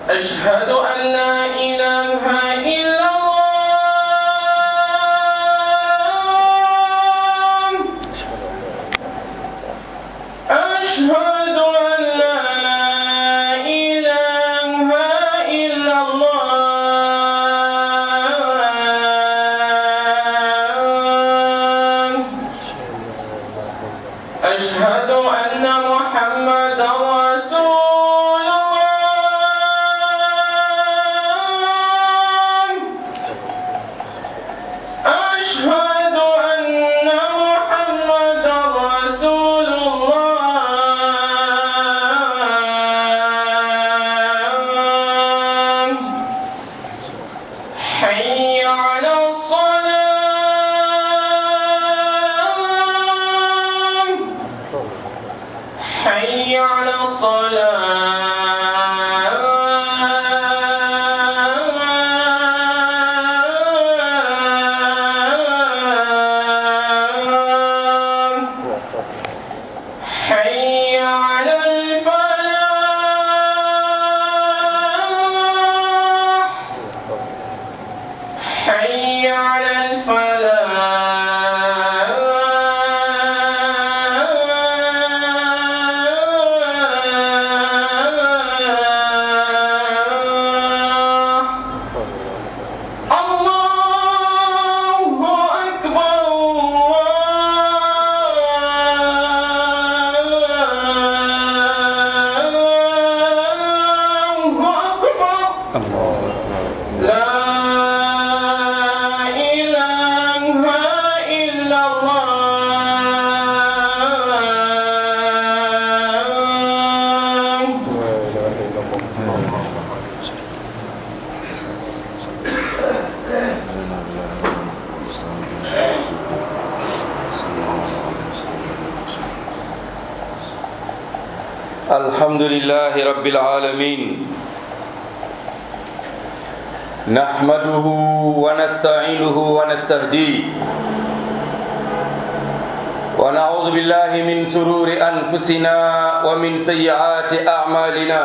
أشهد أن لا إله إلا الله أشهد أن لا إله إلا الله أشهد أن محمدا رسول الله أشهد أن محمدا رسول الله حي على الصلاة حي على الصلاة حي على الفلاح حي على الفلاح الله أكبر الله أكبر لا إله إلا الله الحمد لله رب العالمين نحمده ونستعينه ونستهديه ونعوذ بالله من سرور أنفسنا ومن سيئات أعمالنا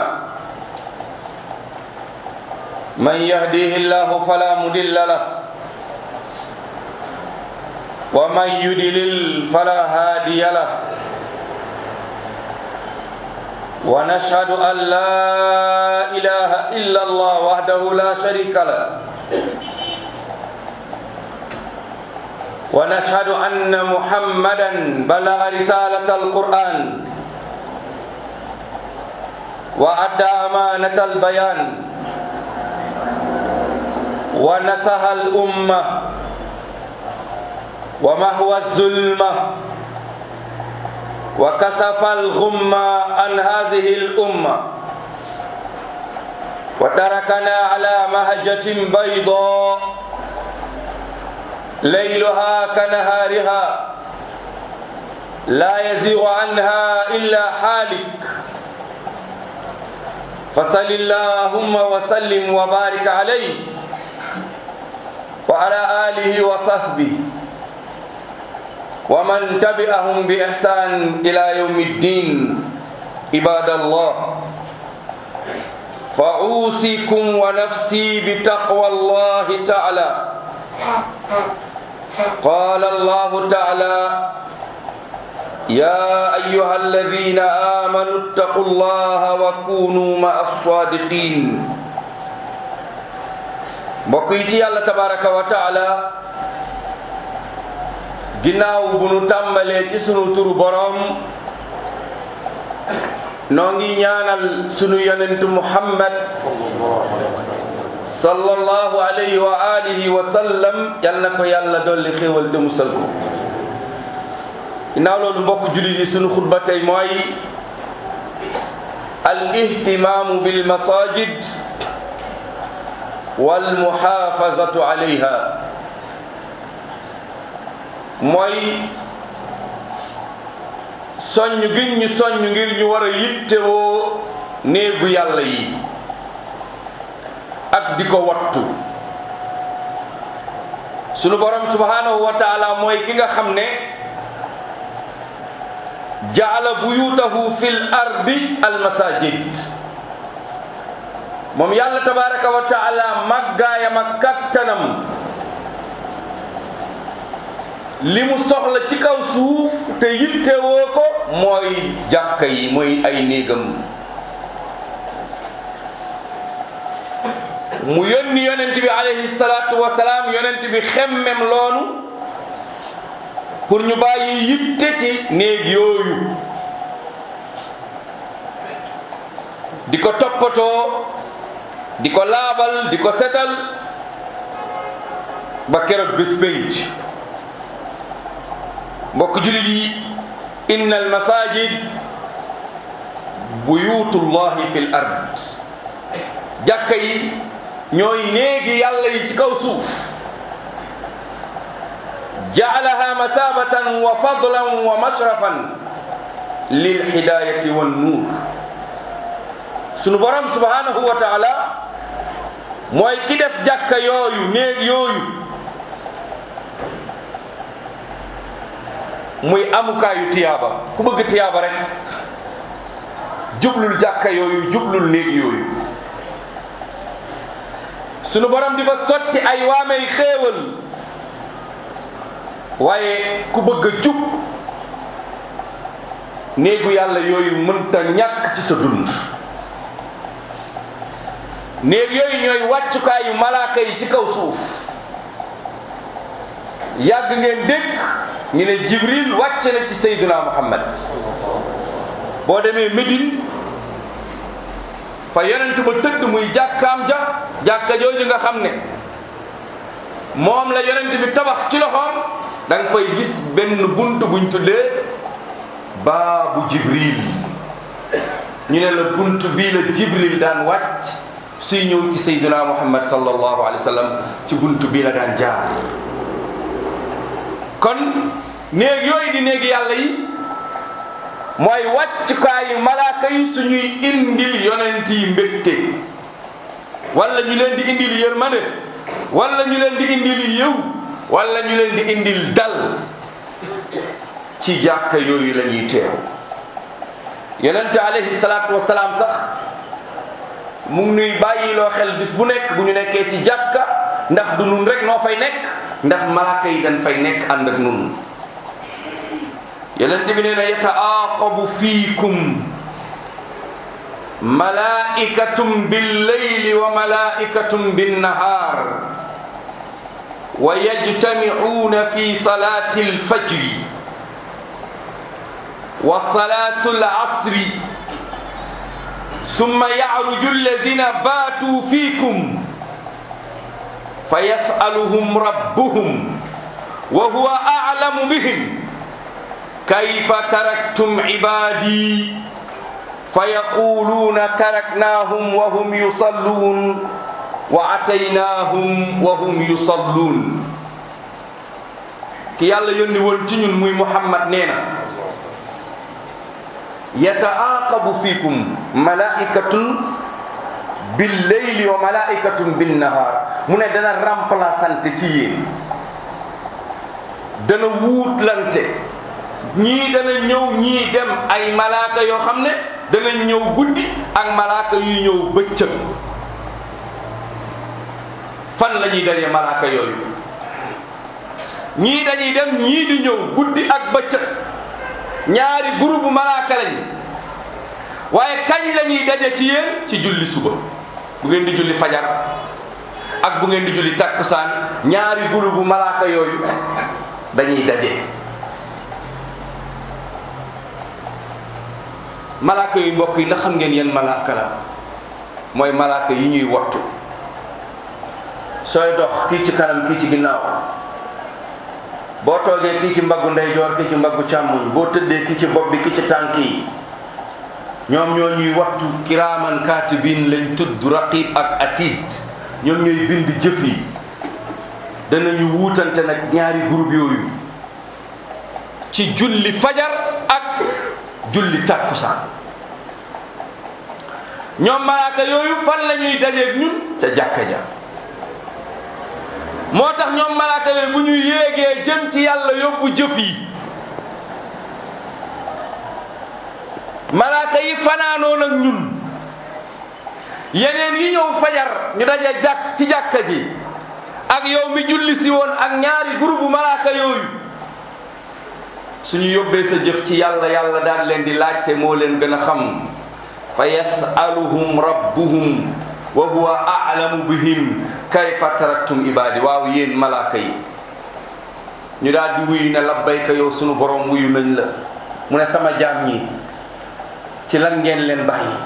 من يهديه الله فلا مضل له ومن يضلل فلا هادي له ونشهد أن لا إله إلا الله وحده لا شريك له ونشهد أن محمدا بلغ رسالة القرآن وأدى أمانة البيان ونصح الأمة ومهوى الظلمة وكسف الغم عن هذه الأمة وتركنا على مهجة بيضاء ليلها كنهارها لا يزيغ عنها إلا حالك فصل اللهم وسلم وبارك عليه وعلى آله وصحبه ومن تبعهم بإحسان إلى يوم الدين عباد الله فأوصيكم ونفسي بتقوى الله تعالى قال الله تعالى يا أيها الذين آمنوا اتقوا الله وكونوا مع الصادقين بقيتي الله تبارك وتعالى ginnaaw bu nu tàmbalee ci sunu turu boroom noo ngi ñaanal sunu yonentu muhammad sallallahu alayhi wa alihi wa sallam yal na ko yàlla dolli xéewal te musal ko ginnaaw loolu mbokk jullit yi sunu xutba tey mooy al ihtimaamu bil masajid wal muhaafazatu alayha mooy soññ gin ñu soññ ngir ñu war a yittewoo néegu yàlla yi ak di ko wattu sunu borom subhanahu wa taala mooy ki nga xam ne jaala buyutahu fil ardi al masajid moom yàlla tabaraka wa taala màggaayam ak kattanam li mu soxla ci kaw suuf te yittewoo ko mooy jàkka yi mooy ay néegam mu yónni yonent bi alayhi salaatu wa salaam yonent bi xemmem loonu pour ñu bàyyi yitte ci néeg yooyu di ko toppatoo di ko laabal di ko setal ba keroog bés pénc mbokk jullit yi inna al masajid buyutullahi fi l ard jàkka yi ñooy néegi yàlla yi ci kaw suuf jaalaha mathabatan wa fadlan wa mashrafan lil hidayati wan nuur sunu borom subhanahu wa taala mooy ki def jàkka yooyu néeg yooyu muy amukaayu tiyaaba ku bëgg tiyaaba rek jublul jàkka yooyu jublul néeg yooyu sunu borom di fa sotti ay waamey xéewal waaye ku bëgg a jub néegu yàlla yooyu mënta ñàkk ci sa dund néeg yooyu ñooy wàccukaayu malaaka yi ci kaw suuf yàgg ngeen dégg ñu ne jibril wàcc na ci sayduna muhammad boo demee Médine fa yonent ba tëdd muy jàkkaam ja jàkka jooju nga xam ne moom la yonent bi tabax ci loxoom da nga fay gis benn bunt buñ tuddee baabu jibril ñu ne la bunt bii la jibril daan wàcc suy ñëw ci sayduna muhammad sallallahu alayhi wa sallam ci bunt bii la daan jaar kon néeg yooyu di néegi yàlla yi mooy wàccukaayu malaaka yi suñuy indil yonent yi mbégte wala ñu leen di indil yërmande wala ñu leen di indil yëw wala ñu leen di indil dal ci jàkka yooyu la ñuy teew yonente alayhi salaatu wasalaam sax mu ngi nuy bàyyiloo xel bis bu nekk bu ñu nekkee ci jàkka ndax du nun rek noo fay nekk ndax malaaka yi dañ fay nekk ànd ak nun yonent bi nee na yataaqabu fiikum malaikatum billayli wa malaikatum binnahaar wa yajtamicuuna fi salaati alfajri wa salaatu alasri summa yacruju alladina baatuu fiikum fa yasaluhum rabbuhum wa huwa aclamu bihim kayfa taraktum cibaadi fa yaquluuna taraknaahum wa hum yusalluun wa ataynaahum wa hum yusalluun ki yàlla yónni woon ci ñun muy muhammad nee na yataaqabu fiikum malaikatun billeyli wa malaikatun binnahaar mu ne dana remplaçante ci yéen dana wuutlante ñii dana ñëw ñii dem ay malaaka yoo xam ne dana ñëw guddi ak malaaka yuy ñëw bëccëg fan la ñuy daje malaaka yooyu ñii dañuy dem ñii di ñëw guddi ak bëccëg ñaari groupe malaaka lañ waaye kañ la ñuy daje ci yéen ci julli suba bu ngeen di julli fajar ak bu ngeen di julli takkusaan ñaari groupe malaaka yooyu dañuy daje malaaka yu mbokk yi ndax xam ngeen yeen malaaka la mooy malaaka yi ñuy wattu sooy dox kii ci kanam kii ci ginnaaw boo toogee kii ci mbaggu ndeyjoor kii ci mbaggu càmmoñ boo tëddee kii ci bopp bi kii ci tànk yi ñoom ñoo ñuy wattu kiraaman kaatibin lañ tudd raqib ak atid ñoom ñooy bind jëf yi danañu wuutante nag ñaari groupe yooyu ci julli fajar ak julli tàkkusaan ñoom malaaka yooyu fan la ñuy dajeeg ñun ca jàkka ja moo tax ñoom malaaka yooyu bu ñu yéegee jëm ci yàlla yóbbu jëf yi malaaka yi fanaanoon ak ñun yeneen yi ñëw fajar ñu daje jàkk ci jàkka ji ak yow mi julli si woon ak ñaari groupe malaaka yooyu suñu yóbbee sa jëf ci yàlla yàlla daal leen di laajte moo leen gën a xam fa yasaluhum rabbuhum wa huwa a'lamu bihim kayfa taraktum ibadi waaw yéen malaaka yi ñu daal di wuyu ne labbayka yow sunu borom wuyu nañ la mu ne sama jaam ñi ci lan ngeen leen bàyyi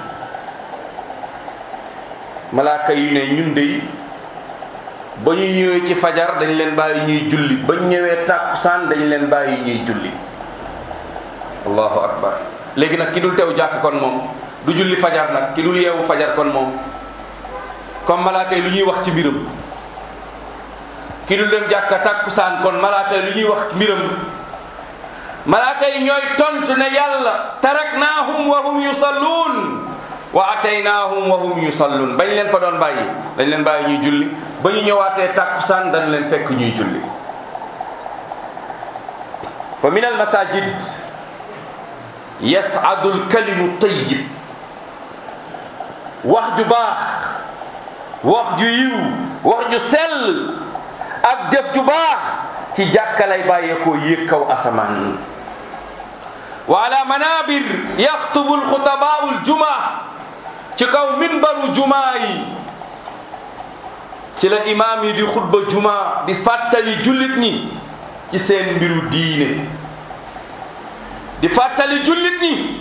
malaaka yi ne ñun dey ba ñu ñëwee ci fajar dañ leen bàyyi ñuy julli ba ñu ñëwee tàkkusaan dañ leen bàyyi ñuy julli allahu akbar léegi nag ki dul teew jàkk kon moom du julli fajar nag ki dul yeewu fajar kon moom comme malaaka yi lu ñuy wax ci mbiram ki dul dem jàkka tàkkusaan kon malaaka yi lu ñuy wax ci mbiram malaaka yi ñooy tontu ne yàlla taraknaahum wa hum yusalluun wa ataynaahum wa hum yusalluun bañ leen fa doon bàyyi dañ leen bàyyi ñuy julli ba ñu ñëwaatee tàkkusaan dañ leen fekk ñuy julli fa min al masajid yas'adu al kalimu tayyib wax ju baax wax ju yiw wax ju sell ak jëf ju baax ci jàkka lay bàyyeekoo yéeg kaw asamaan wa ala manabir yaxtubu alxutabaau aljumaa ci kaw minbaru jumaa yi ci la imaam yi di xutba jumaa di fàttali jullit ñi ci seen mbiru diine di fàttali jullit ñi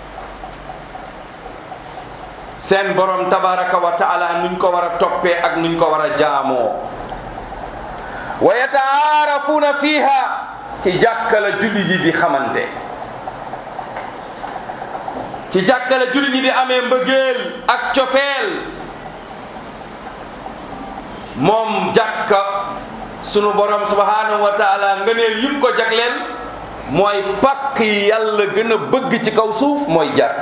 seen borom tabaraka wa taala nuñ ko war a toppee ak nuñ ko war a jaamoo wa yataarafuuna fiiha ci jàkkala jullit yi di xamante ci jàkkala jullit ñi di amee mbëggeel ak cofeel moom jàkka sunu borom subhanahu wa taala ngëneel yim ko jagleel mooy pakk yi yàlla gën a bëgg ci kaw suuf mooy jàkk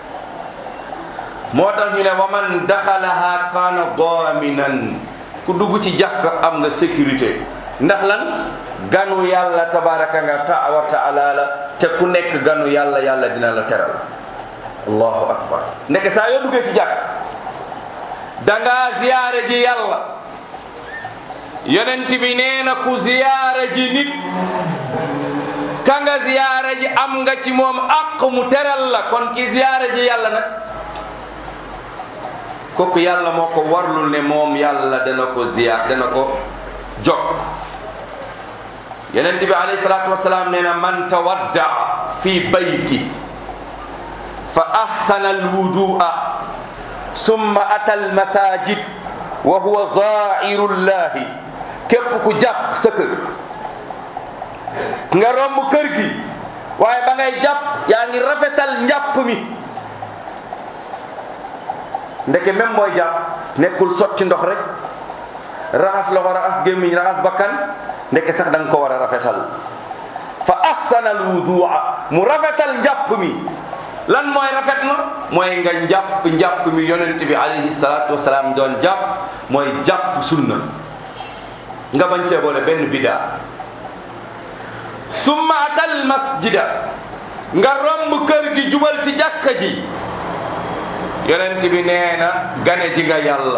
moo tax ñu ne wa man daxalaha kaana daminan ku dugg ci jàkk am nga sécurité ndax lan ganu yàlla tabaraka nga ta wa taala la te ku nekk ganu yàlla yàlla dina la teral allahu akbar ndeke saa yoo duggee ci jàkk dangaa ziyaare ji yàlla yonent bi nee na ku ziyaare ji nit ka nga ziyaare ji am nga ci moom àq mu teral la kon ki ziyaare ji yàlla nag kooku yàlla moo ko warlul ne moom yàlla dana ko ziyaar dana ko jokk yonent bi alayhi salaatu wasalaam nee na man tawadda fi bayti fa ahsana alwudua summa ata almasajid wa huwa zairu llahi képp ku jàpp sa kër nga romb kër gi waaye ba ngay jàpp yaa ngi rafetal njàpp mi ndeke même mooy jàpp nekkul sotti ndox rek raxas loxo raxas gémmiñ raxas bakkan ndeke sax da nga ko war a rafetal fa ahsana alwudua mu rafetal njàpp mi lan mooy rafet na mooy nga njàpp njàpp mi yonent bi alayhi salatu wasalaam doon jàpp mooy jàpp sunna nga bañ cee boole benn bidaa summa atal masjida nga romb kër gi jubal ci jàkka ji yonent bi nee na gane ji nga yàlla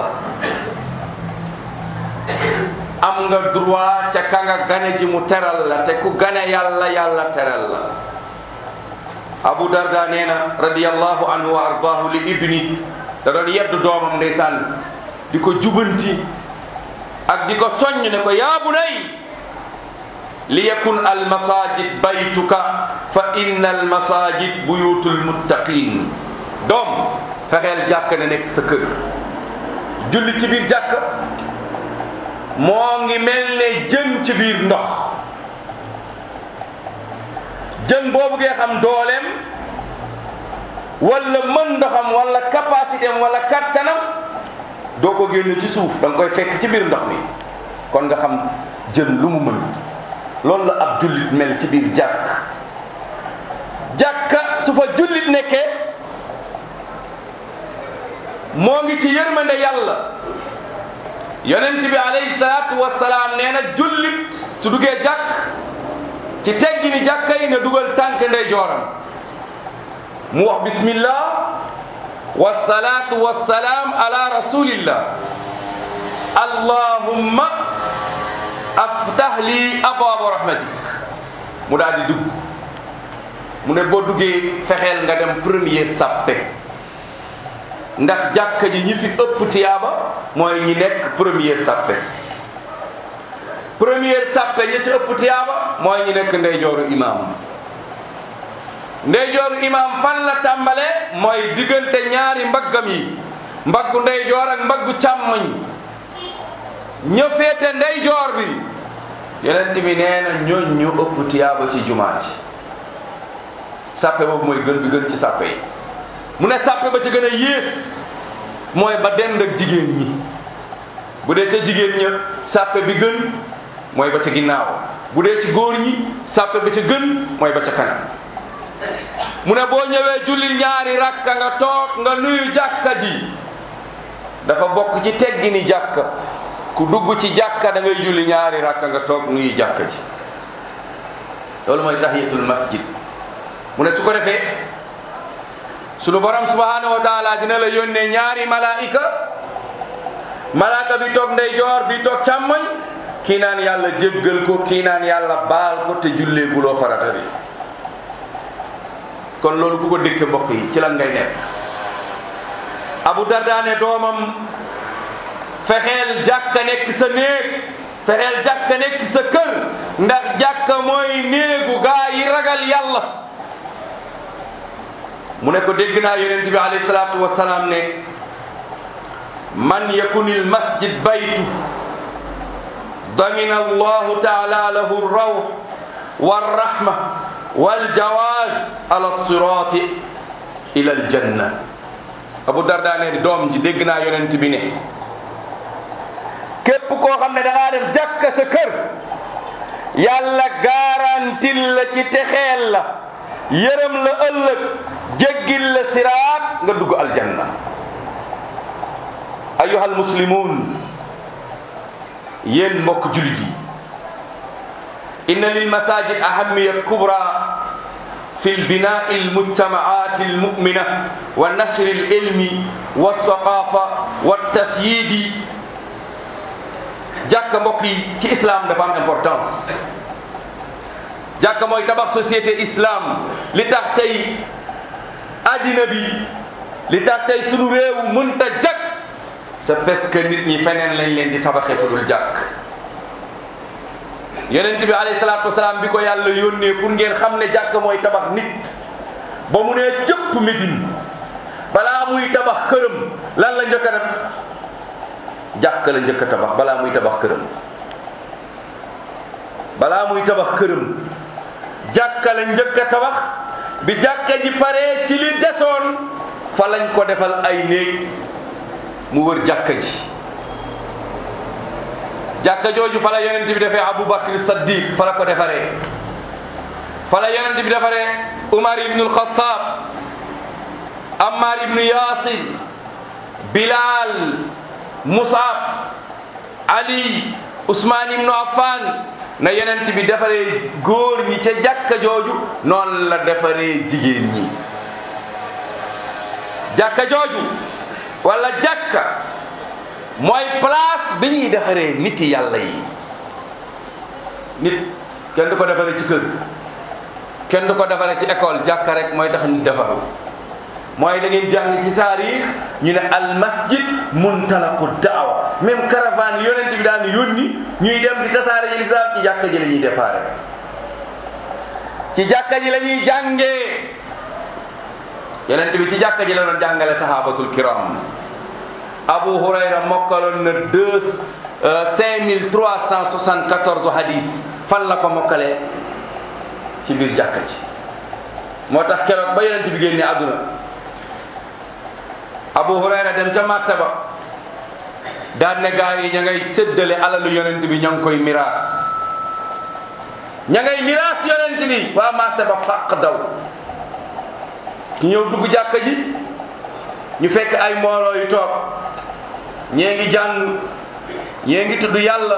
am nga droit ca ka nga gane ji mu teral la te ku gane yàlla yàlla teral la abu darda nee na radiyallahu anhu wa ardaahu li ibni da doon yeddu doomam ndeysaan di ko jubanti ak di ko soññ ne ko yaa bunay li yakun al masajid baytuka fa inna al masajid buyutul muttaqin doom fexeel jàkk ne nekk sa kër julli ci biir jàkk moo ngi mel ne jën ci biir ndox jën boobu ngee xam dooleem wala mën ndoxam wala capacité am wala kattanam doo ko génn ci suuf da nga koy fekk ci biir ndox mi kon nga xam jën lu mu mën loolu la ab jullit mel ci biir jàkk jàkka su fa jullit nekkee moo ngi ci yërmande yàlla yonent bi alayhi salaatu wasalaam nee na jullit su duggee jàkk ci teggi ni jàkka yi na dugal tànk ndey jooram mu wax bismillah wasalaatu wasalaam ala rasulillah allahumma aftah li abwaaba rahmatik mu daal di dugg mu ne boo duggee fexeel nga dem premier sàppe ndax jàkka ji ñi fi ëpp tiyaaba mooy ñi nekk premier sàppe premier sàppe ñi ci ëpp tiyaaba mooy ñi nekk ndeyjooru imaam ndeyjooru imaam fan la tàmbale mooy diggante ñaari mbaggam yi mbaggu ndeyjoor ak mbaggu càmmoñ ña féete ndeyjoor bi yonent bi nee na ñooñ ñu ëpp tiyaaba ci jumaa ji sàppe boobu mooy gën bi gën ci sàppe yi mu ne sàppe ba ci gën a yées mooy ba dend ak jigéen ñi bu dee ca jigéen ña sàppe bi gën mooy ba ca ginnaaw bu dee ci góor ñi sàppe ba ca gën mooy ba ca kanam mu ne boo ñëwee jullil ñaari rakka nga toog nga nuyu jàkka ji dafa bokk ci teggini jàkka ku dugg ci jàkka da ngay julli ñaari rakka nga toog nuyu jàkka ji loolu mooy tahiyatul masjid mu ne su ko defee sunu borom subhanahu wa taala dina la yónnee ñaari malaika malaaka bi toog ndeyjoor bi toog càmmoñ kii naan yàlla jéggal ko kii naan yàlla baal ko te jullee guloo farata bi kon loolu ku ko dëkke mbokk yi ci lan ngay nekk abu dardaane doomam fexeel jàkka nekk sa néeg fexeel jàkka nekk sa kër ndax jàkka mooy néegu gaa yi ragal yàlla mu ne ko dégg naa yonent bi alayhi salaatu wasalaam ne man yakunil masjid baytu damina allahu taala lahu rawh warrahma waljawaz ala sirati ila aljanna abu darda ne doom ji dégg naa yonent bi ne képp koo xam ne da ngaa def jàkka sa kër yàlla garantil la ci texeel la yërëm la ëllëg jéggil la siraat nga dugg aljanna ayyuhal muslimun yéen mbokk julit yi inna lil masajid ahamiya kubra fi lbinai almujtamaat almumina wa nashri alilmi walthaqafa waltasyidi jàkka mbokk yi ci islam dafa am importance jàkka mooy tabax société islam li tax tey addina bi li tax tey sunu réew mënta jag c'est parce que nit ñi feneen lañ leen di tabaxee fu dul jàkk yonent bi alayhi salaatu wasalaam bi ko yàlla yónnee pour ngeen xam ne jàkk mooy tabax nit ba mu nee cëpp Médine balaa muy tabax këram lan la njëkk a def jàkk la njëkk a tabax balaa muy tabax këram balaa muy tabax këram jàkka la njëkk a tabax bi jàkka ji paree ci li desoon fa lañ ko defal ay néeg mu wër jàkka ji jàkka jooju fa la yonent bi defee Aboubacar Saddiq fa la ko defaree fa la yonent bi defaree Umar ibnu Alxataab Ammar ibnu Yasir Bilal Musab Ali Ousmane ibnu Affan na yonent bi defaree góor ñi ca jàkka jooju noonu la defaree jigéen ñi jàkka jooju wala jàkka mooy place bi ñuy defaree nit yàlla yi nit kenn du ko defaree ci kër kenn du ko defaree ci école jàkka rek mooy tax nit defaru mooy da ngeen jàng ci taarix ñu ne al masjid muntalaqu daawa même caravane yonent bi daan yónni ñuy dem di tasaare ji lislaam ci jàkka ji la ñuy déparé ci jàkka ji la ñuy jàngee yonent bi ci jàkka ji la doon jàngale sahabatul kiram abu hurayra mokkaloon na deux cinq mille trois cent soixante quatorze hadis fan la ko mokkalee ci biir jàkka ji moo tax keroog ba yonent bi génne àdduna abu hurayra dem ca marché ba daan ne gaa yi ña ngay séddale alalu yonent bi ña ngi koy miraas ña ngay miraas yonent bi waa marché ba fàq daw ki ñëw dugg jàkka ji ñu fekk ay mbooloo yu toog ñee ngi jàng ñee ngi tudd yàlla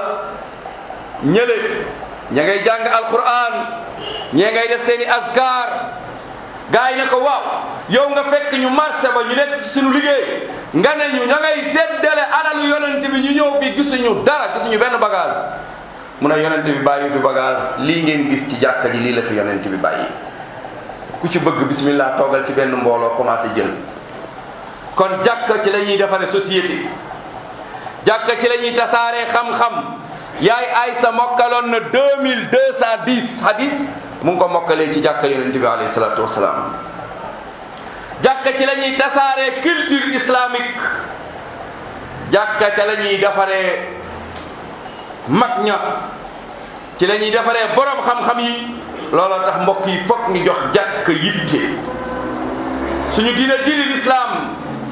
ñële ña ngay jàng alquran ñee ngay def seeni askar gars yi ne ko waaw yow nga fekk ñu marché ba ñu nekk ci suñu liggéey nga ne ñu ña ngay séddale alalu yonent bi ñu ñëw fii gisuñu dara gisuñu benn bagage mu ne yonent bi bàyyi fi bagage lii ngeen gis ci jàkka ji lii la fi yonent bi bàyyi ku ci bëgg bismillah toogal ci benn mbooloo commencé jël kon jàkka ci la ñuy defare société jàkka ci la ñuy tasaaree xam-xam yaay Aysa mokkaloon na 2210 hadis mu ngi ko mokkalee ci jàkka yonent bi alayhi salaatu wasalaam jàkka ci la ñuy tasaaree culture islamique jàkka ca la ñuy defaree mag ña ci la ñuy defaree borom xam-xam yi looloo tax mbokk yi foog ñu jox jàkka yitte suñu diine diine lislaam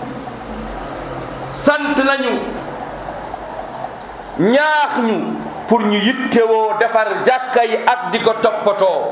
sant nañu ñaax ñu pour ñu yittewoo defar jàkka yi ak di ko toppatoo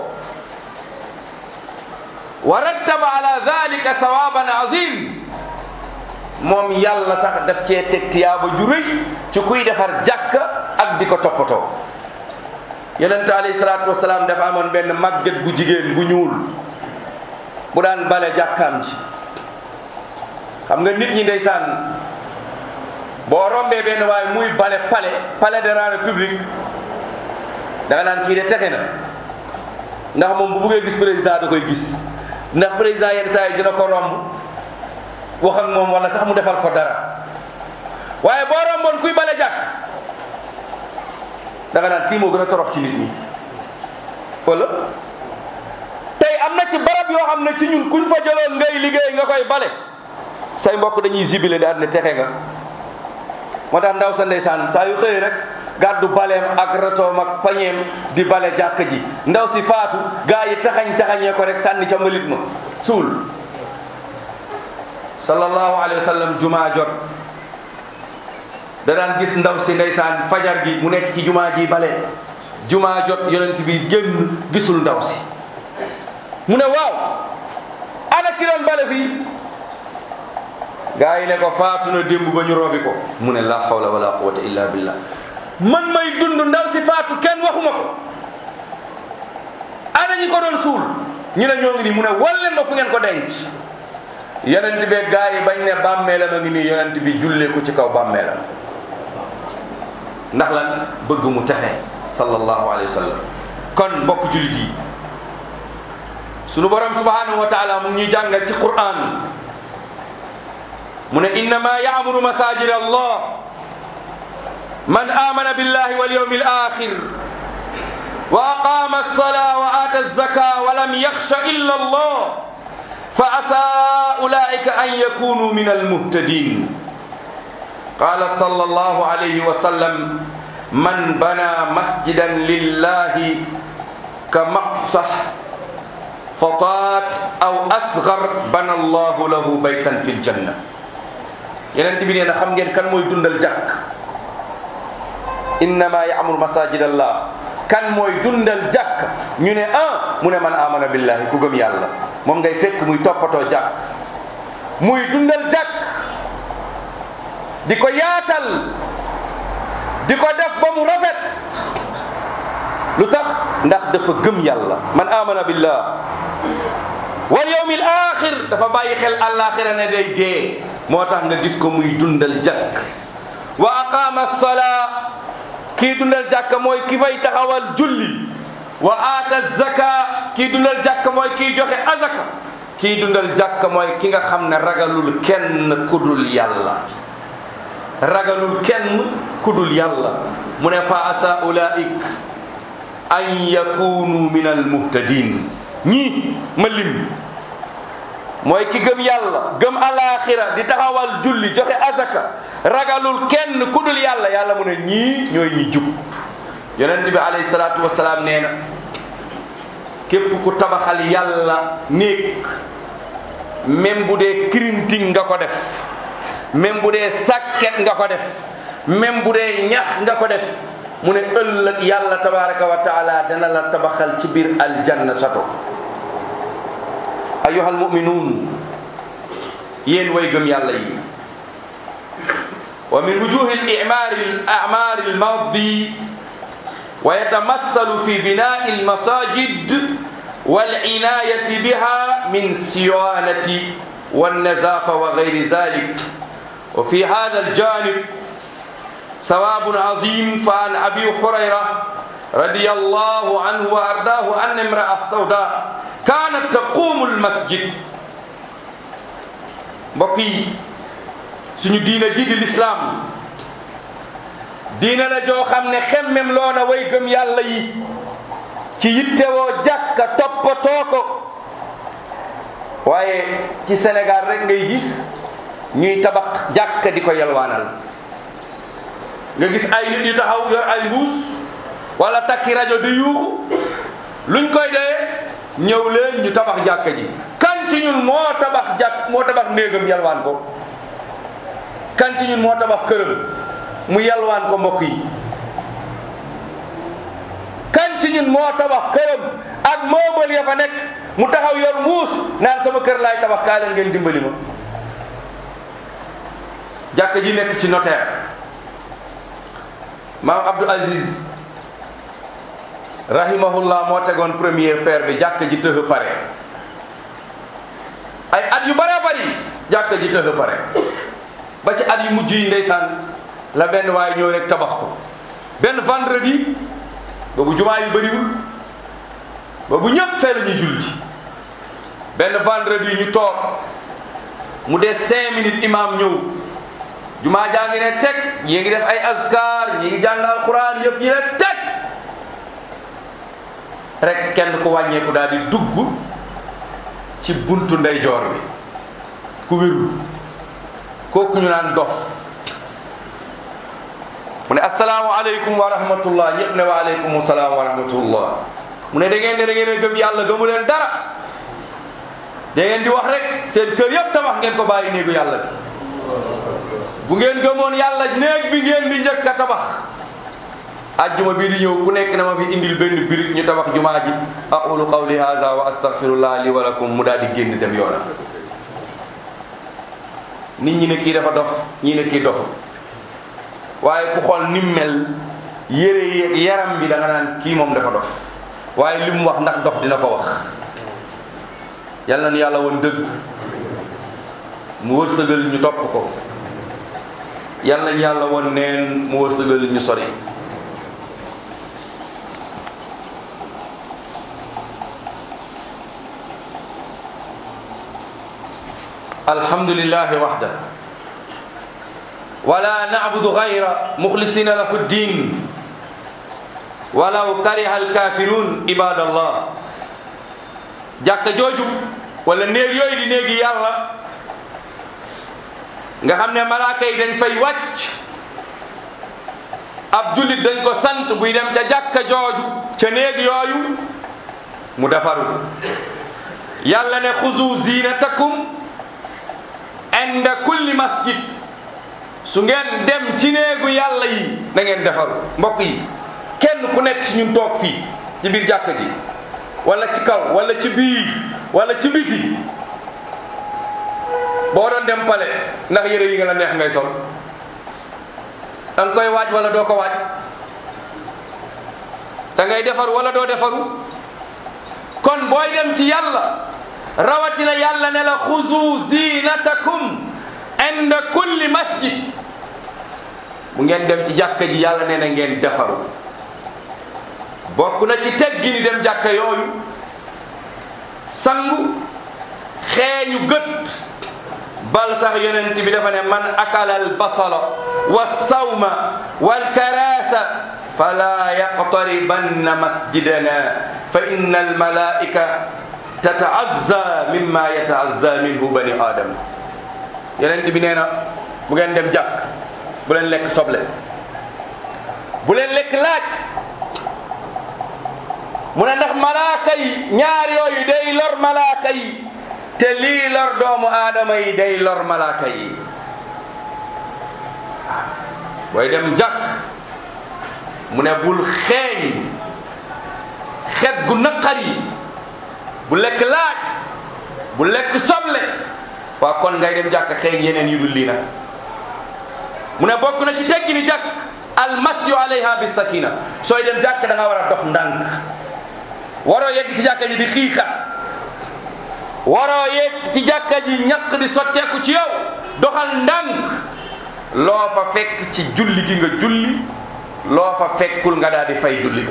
wa rattaba ala dalika sawaban azim moom yàlla sax daf cee teg tiyaaba ju rëy ci kuy defar jàkka ak di ko toppatoo yonente alayhi salaatu wasalaam dafa amoon benn màgget bu jigéen bu ñuul bu daan bale jàkkaam ji xam nga nit ñi ndeysaan boo rombee benn waaye muy bale palais palais de la république da nga naan kii de texe na ndax moom bu bëggee gis président da koy gis ndax président yenn saa yi dina ko romb wax ak moom wala sax mu defal ko dara waaye boo romboon kuy bale jàkk da nga naan kii moo gën a torox ci nit ñi wala tey am na ci barab yoo xam ne ci ñun kuñ fa jëloon ngay liggéey nga koy bale say mbokk dañuy jibile daal ne texe nga moo tax ndaw sa ndeysaan saa yu xëyee rek gàddu baleem ak ratoom ak pañeem di bale jàkk ji ndaw si faatu gaa yi taxañ taxañee ko rek sànni ca mbalit ma suul sallallahu alayhi wa sallam jumaa jot da daan gis ndaw si ndeysaan fajar gi mu nekk ci jumaa ji bale jumaa jot yonent bi génn gisul ndaw si mu ne waaw ana ki doon bale fii gaa yi ne ko faatu na démb ba ñu robi ko mu ne la hawla wala quwwata illa billah man may dund ndaw si faatu kenn waxuma ko ana ñi ko doon suul ñu ne ñoo ngi nii mu ne wal leen ma fu ngeen ko denc yonent bi gaa yi bañ ne bàmmeelam a ngi nii yonent bi jullee ko ci kaw bàmmeelam ndax lan bëgg mu texe sallallahu alayhi wa sallam kon mbokk jullit yi sunu borom subhanahu wa taala mu ngi ñuy jàngal ci Qur'an mu ne innama yaamuru masajid allah man amana billahi wal yawmi al akhir wa aqama as-salaa wa ata az-zakaa wa lam yaxsha illa allah fa asaa ulaika an yakunu min al-muhtadin qala sallallahu alayhi wa sallam man bana masjidan lillahi ka maqsah fataat aw asgar bana allahu lahu baytan fi ljanna yeneen bi nee na xam ngeen kan mooy dundal jàkk innama yaamur masajid allah kan mooy dundal jàkk ñu ne ah mu ne man amana billahi ku gëm yàlla moom ngay fekk muy toppatoo jàkk muy dundal jàkk di ko yaatal di ko def ba mu rafet lu tax ndax dafa gëm yàlla man amana billah wal yawmil axir dafa bàyyi xel àllaaxira ne day dee moo tax nga gis ko muy dundal jàkk wa aqama salaa kii dundal jàkk mooy ki fay taxawal julli wa aata zaka kii dundal jàkk mooy kii joxe azaka kii dundal jàkk mooy ki nga xam ne ragalul kenn kudul yàlla ragalul kenn kudul yàlla mu ne fa asa ulaik an yakunu min al muhtadin ñii ma lim mooy ki gëm yàlla gëm alaxira di taxawal julli joxe azaka ragalul kenn ku dul yàlla yàlla mu ne ñii ñooy ñi jub yonent bi alayhi salaatu wasalaam nee na képp ku tabaxal yàlla néeg même bu dee kirinting nga ko def même bu dee sàkket nga ko def même bu dee ñax nga ko def mu ne ëllëg yàlla tabaraka wa taala dana la tabaxal ci biir aljanna sato ayuha almuminuun yéen way gëm yàlla yi wa min wujuhi al-i'maari al-a'maari al-maadi wa yatamassalu fi binaa'i al-masaajid والعناية بها من صيانة والنظافة وغير ذلك وفي هذا الجانب ثواب عظيم فعن أبي هريرة رضي الله عنه وأرضاه أن امرأة سوداء كانت تقوم المسجد بقي suñu diina ji di lislaam diina la joo xam ne xemmem loona way gëm yàlla yi ci yittewoo jàkka toppatoo ko waaye ci Sénégal rek ngay gis ñuy tabax jàkka di ko yalwaanal nga gis ay nit yu taxaw yor ay mbuus wala takki rajo di yuuxu luñ koy dee ñëw leen ñu tabax jàkka ji kan ci ñun moo tabax jàkk moo tabax néegam yalwaan ko kan ci ñun moo tabax këram mu yalwaan ko mbokk yi kan ci ñun moo tabax këram ak moobal ya fa nekk mu taxaw yor muus naan sama kër laay tabax kaa leen ngeen dimbali ma jàkka ji nekk ci notaire maam Abdou Aziz rahimahullah moo tegoon première paire bi jàkka ji tëx pare ay at yu bare bari jàkka ji tëx pare ba ci at yu mujj yi ndeysaan la benn waaye ñëw rek tabax ko benn vendredi boobu jumaa yu bëriwul boobu ñëpp fee la ñuy julli ci benn vendredi ñu toog mu des cinq minutes imam ñëw jumaa jaa ngi ne teg ñii ngi def ay azkar ñii ngi jàng alquran yëf ñi ne teg rek kenn ku wàññeeku daal di dugg ci buntu ndeyjoor bi ku wérul kooku ñu naan dof mu ne asalaamaaleykum wa rahmatullah ñëpp ne wa aleykum salaam wa rahmatullah mu ne da ngeen ne da ngeen a gëm yàlla gëmu leen dara da ngeen di wax rek seen kër yëpp tabax ngeen ko bàyyi néegu yàlla bi bu ngeen gëmoon yàlla néeg bi ngeen di njëkk a tabax ajjuma bii di ñëw ku nekk na ma fi indil benn birig ñu tabax jumaa ji aqulu qawli hadha wa astaghfirullah li wa lakum mu daal di génn dem yoona nit ñi ne kii dafa dof ñii ne kii dofu waaye ku xool ni mel yére yeeg yaram bi da nga naan kii moom dafa dof waaye li mu wax ndax dof dina ko wax yàlla na yàlla woon dëgg mu wërsëgal ñu topp ko yàlla nañ yàlla woon neen mu wërsëgal ñu sori alhamdulillahi waxda wala nacbudu gayra muxlisina lahu ddin walaw kariha alkafirun ibadallah jàkka jooju wala néeg yooyu di néegi yàlla nga xam ne malaaka yi dañ fay wàcc ab jullit dañ ko sant buy dem ca jàkka jooju ca néeg yooyu mu defaru yàlla ne xuzu zinatakum inda kulli masjid su ngeen dem ci néegu yàlla yi na ngeen defaru mbokk yi kenn ku nekk ci ñun toog fii ci biir jàkka ji wala ci kaw wala ci biir wala ci biti boo doon dem pale ndax yére yi nga la neex ngay sol da nga koy waaj wala doo ko waaj da ngay defaru wala doo defaru kon booy dem ci yàlla rawatina yàlla ne la xuzu zinatakum inda kulli masjid bu ngeen dem ci jàkka ji yàlla nee na ngeen defaru bokk na ci teggi ni dem jàkka yooyu sangu xeeñu gët bal sax yonent bi dafa ne man akala albasala walsawma walkarasa fala yaqtaribanna masjidana fa inna almalaika tataazza mimma yataazza minhu bani adam yonent bi nee na bu ngeen dem jàkk bu leen lekk soble bu leen lekk laaj mu ne ndax malaaka yi ñaar yooyu day lor malaaka yi te lii lor doomu aadama yi day lor malaaka yi booy dem jàkk mu ne bul xeeñ xet gu naqari bu lekk laaj bu lekk soble waa kon ngay dem jàkk xeeñ yeneen yu dul lii nag mu ne bokk na ci teggi ni jàkk almasyu alayha bi sakina sooy dem jàkk da nga war a dox ndànk waroo yegg ci jàkka ji di xiixa waroo yegg ci jàkka ji ñaq di sotteeku ci yow doxal ndànk loo fa fekk ci julli gi nga julli loo fa fekkul nga daal di fay julli ga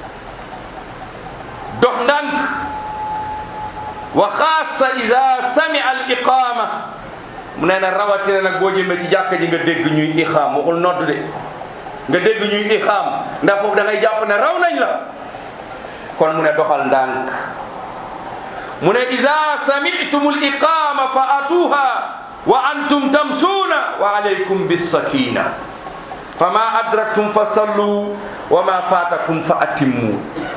dox ndànk wa xaasa ida samia al iqama mu nee na rawatina nag boo jëmee ci jàkka ji nga dégg ñuy iqaam waxul nodd de nga dégg ñuy iqaam ndax foofu da ngay jàpp ne raw nañ la kon mu ne doxal ndànk mu ne ida samitum al iqama fa atuha wa antum tamsuuna wa alaykum bissakina fa ma adraktum fa sallu wa ma faatakum fa atimmu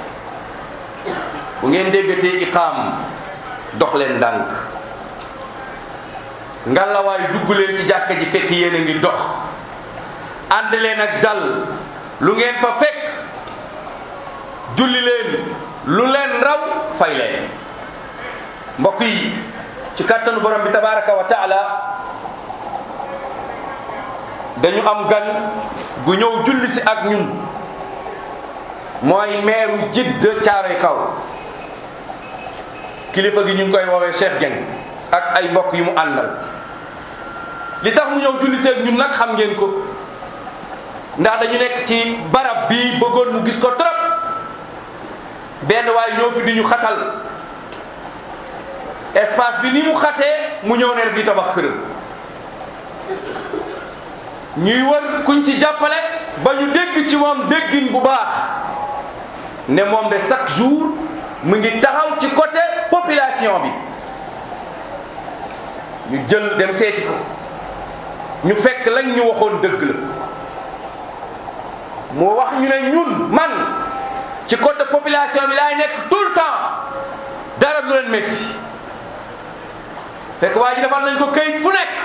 bu ngeen déggatee iqaam dox leen ndànk ngalawaay dugg leen ci jàkka ji fekk yéen a ngi dox ànd leen ak dal lu ngeen fa fekk julli leen lu leen raw fay leen mbokk yi ci kàttanu borom bi tabaraka wa taala dañu am gan gu ñëw julli si ak ñun mooy meeru Jidda Caaroy Kaw kilifa gi ñu ngi koy woowee Cheikh Dieng ak ay mbokk yu mu àndal li tax mu ñëw julli seeg ñun nag xam ngeen ko ndax dañu nekk ci barab bi bëggoon mu gis ko trop benn waay ñoo fi di ñu xatal espace bi ni mu xatee mu ñëw ne fii tabax këram ñuy wër kuñ ci jàppale ba ñu dégg ci moom déggin bu baax ne moom de chaque jour mu ngi taxaw ci côté population bi ñu jël dem seeti ko ñu fekk lañ ñu waxoon dëgg la mu wax ñu ne ñun man ci côté population bi laay nekk tout le temps dara du leen métti fekk waa ji defal nañ ko këyit fu nekk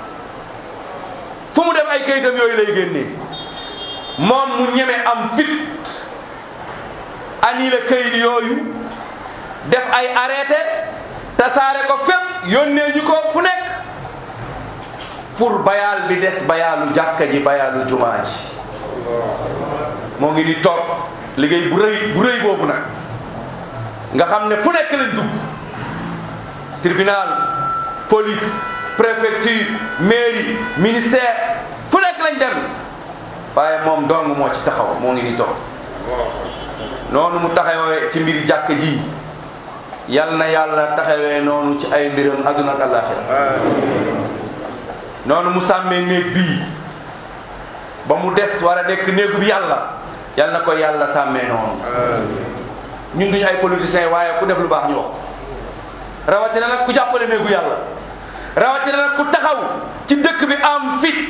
fu mu dem ay këyitam yooyu lay génnee moom mu ñeme am fit annulé këyit yooyu def ay arrêté tasaare ko fépp yónnee ñu ko fu nekk pour bayaal bi des bayaalu jàkka ji bayaalu jumaa ji moo ngi di toog liggéey bu rëy bu rëy boobu nag nga xam ne fu nekk lañ dugg tribunal police préfecture mairie ministère fu nekk lañ dem waaye moom dong moo ci taxaw moo ngi di toog noonu mu taxawee ci mbiri jàkk ji yal na yàlla taxawee noonu ci ay mbiram aduna ak àllaaxira noonu mu sàmmee néeg bii ba mu des war a nekk néegu bi yàlla yal na ko yàlla sàmmee noonu ñun duñu ay politiciens waaye ku def lu baax ñu wax rawatina nag ku jàppale néegu yàlla rawatina nag ku taxaw ci dëkk bi am fit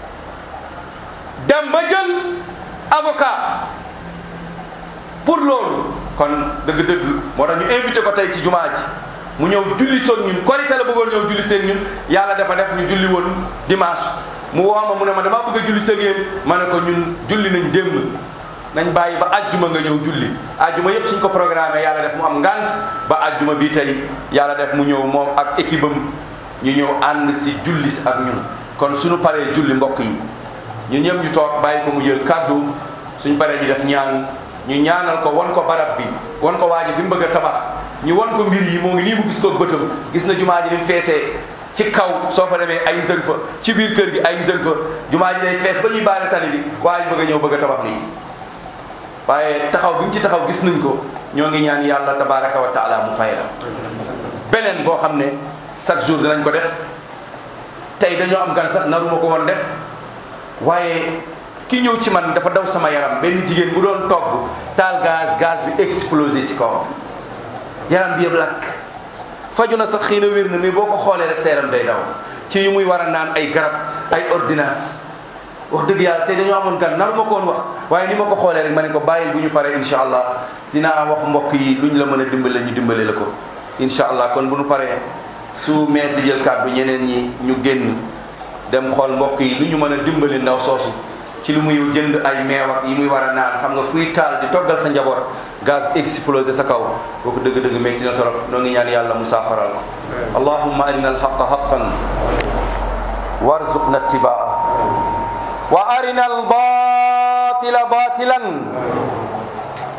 dem ba jël avocat pour loolu kon dëgg-dëgg moo tax ñu invité ko tey ci jumaa ji mu ñëw julli soog ñun korite la bëggoon ñëw julli seen ñun yàlla dafa def ñu julli woon dimanche mu woo ma mu ne ma damaa bëgg a julli seen yéen ma ne ko ñun julli nañ démb nañ bàyyi ba ajjuma nga ñëw julli ajjuma yëpp suñ ko programmé yàlla def mu am ngant ba ajjuma bii tey yàlla def mu ñëw moom ak équipe am ñu ñëw ànd si julli si ak ñun kon suñu paree julli mbokk yi ñun ñëpp ñu toog bàyyi ko mu jël kàddu suñ paree ñu def ñaan ñu ñaanal ko won ko barab bi won ko waa ji fi mu bëgg a tabax ñu won ko mbir yi moo ngi nii mu gis ko bëtam gis na jumaa ji ni mu feesee ci kaw soo fa demee ay njël fa ci biir kër gi ay njël fa jumaa ji day fees ba ñuy baare tali bi waa ji bëgg a ñëw bëgg a tabax lii waaye taxaw bi mu ci taxaw gis nañ ko ñoo ngi ñaan yàlla tabaraka wa taala mu fay la beneen boo xam ne chaque jour dinañ ko def tey dañoo am gan sax naruma ko woon def waaye ki ñëw ci man dafa daw sama yaram benn jigéen bu doon togg taal gaz gaz bi explosé ci kawam yaram bi yëpp lakk faju na sax xëy na wér na mais boo ko xoolee rek sa yaram day daw ci yu muy war a naan ay garab ay ordonnance wax dëgg yàlla tey dañoo amoon gan nar ma ko woon wax waaye ni ma ko xoolee rek ma ne ko bàyyil bu ñu paree incha allah dinaa wax mbokk yi lu ñu la mën a dimbale ñu dimbale la ko incha allah kon bu ñu paree su meer di jël kàddu ñeneen ñi ñu génn dem xool mbokk yi lu ñu mën a dimbali ndaw soosu ci lu muy jënd ay meew ak yi muy war a naan xam nga kuy taal di toggal sa njaboot gaz explosé sa kaw kooku dëgg-dëgg métti na torop noo ngi ñaan yàlla mu saafaral ko allahumma arina alhaqa haqan warzuqna ittibaa wa arina albatila batilan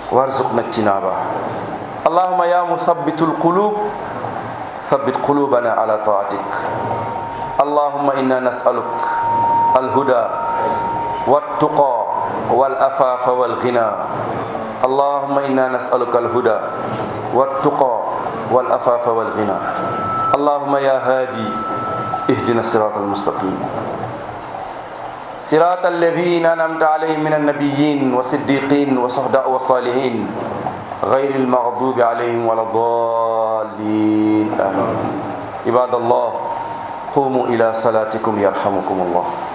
وارزقنا اجتنابه اللهم يا مثبت القلوب ثبت قلوبنا على طاعتك اللهم إنا نسألك الهدى والتقى والأفاف والغنى اللهم إنا نسألك الهدى والتقى والأفاف والغنى اللهم يا هادي اهدنا الصراط المستقيم صراط الذين أنعمت عليهم من النبيين والصديقين والصهداء والصالحين غير المغضوب عليهم ولا الضالين آمين عباد الله قوموا إلى صلاتكم يرحمكم الله